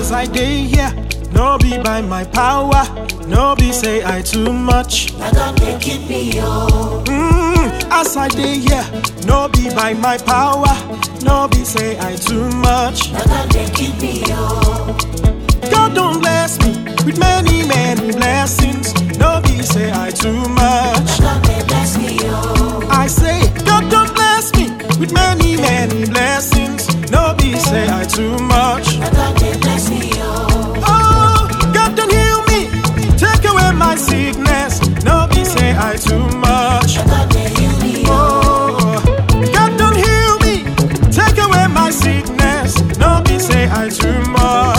As I day here, no be by my power, no be say I too much. Na God dey keep me oh. Mm, as I day here, no be by my power, no be say I too much. Na God dey keep me oh. God don't bless me with many, many blessings, no be say I too much. Na God dey bless me oh. I say, God don't bless me with many, many blessings, no be say I too much. Na God dey bless me oh. Oh, God don't heal me, take away my sickness, no be say I too much. Na God dey heal me oh. Oh, God don't heal me, take away my sickness, no be say I too much.